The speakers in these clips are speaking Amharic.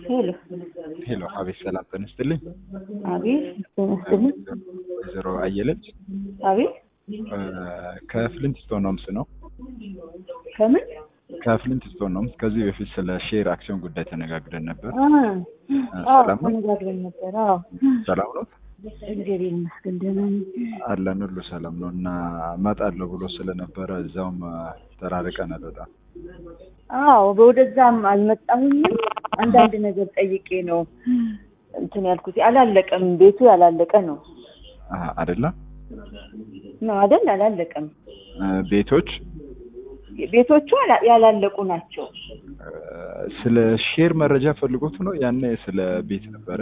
ሄሎ ሄሎ፣ አቤት። ሰላም ጤና ይስጥልኝ። አቤት ጤና ይስጥልኝ። ወይዘሮ አየለች አቤት እ ከፍሊንት ስቶን ሆምስ ነው። ከምን ከፍሊንት ስቶን ሆምስ ከዚህ በፊት ስለ ሼር አክሲዮን ጉዳይ ተነጋግረን ነበር። አ አዎ ሰላም ነው? ተነጋግረን ነበር። አዎ ሰላም ነው እግዚአብሔር ይመስገን ደህና ነኝ። አለን፣ ሁሉ ሰላም ነው። እና እመጣለሁ ብሎ ስለነበረ እዛውም ተራርቀናል በጣም አዎ በወደዛም አልመጣሁኝም። አንዳንድ ነገር ጠይቄ ነው እንትን ያልኩት። አላለቀም፣ ቤቱ ያላለቀ ነው አ አይደለም ነው አይደል? አላለቀም። እ ቤቶች ቤቶቹ ያላ- ያላለቁ ናቸው። እ ስለ ሼር መረጃ ፈልጎት ነው። ያኔ ስለ ቤት ነበረ።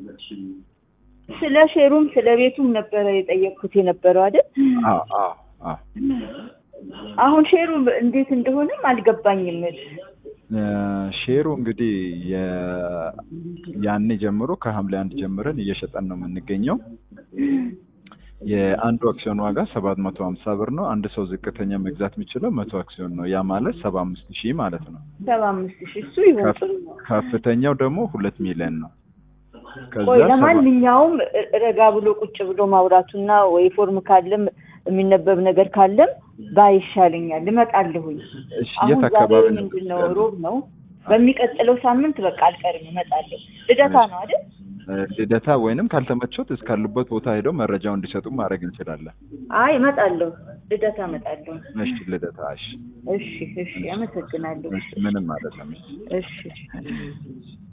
ስለ ሼሩም ስለ ቤቱም ነበረ የጠየቅኩት የነበረው አይደል? አዎ አዎ አዎ አሁን ሼሩ እንዴት እንደሆነም አልገባኝም። እ ሼሩ እንግዲህ የ- ያኔ ጀምሮ ከሐምሌ አንድ ጀምረን እየሸጠን ነው የምንገኘው። የአንዱ አክሲዮን ዋጋ ሰባት መቶ ሀምሳ ብር ነው። አንድ ሰው ዝቅተኛ መግዛት የሚችለው መቶ አክሲዮን ነው። ያ ማለት ሰባ አምስት ሺህ ማለት ነው። ሰባ አምስት ሺህ እሱ ይሆን ከፍ- ጥሩ ነው። ከፍተኛው ደግሞ ሁለት ሚሊዮን ነው። ከዛ ቆይ ሰባ- ለማንኛውም እ- ረጋ ብሎ ቁጭ ብሎ ማውራቱና ወይ ፎርም ካለም የሚነበብ ነገር ካለም ባይሻለኛል እመጣለሁኝ። እሺ፣ አሁን የት ዛሬ አካባቢ ነው? ምንድን ነው ሮብ ነው። በሚቀጥለው ሳምንት በቃ አልቀርም እመጣለሁ። ልደታ ነው አይደል? እ ልደታ ወይንም ካልተመቾት እስካሉበት ቦታ ሄደው መረጃውን እንዲሰጡ ማድረግ እንችላለን። አይ እመጣለሁ። ልደታ እመጣለሁ። እሺ፣ ልደታ። እሺ፣ እሺ እሺ፣ አመሰግናለሁ። እሺ፣ ምንም አይደለም። እሺ። እሺ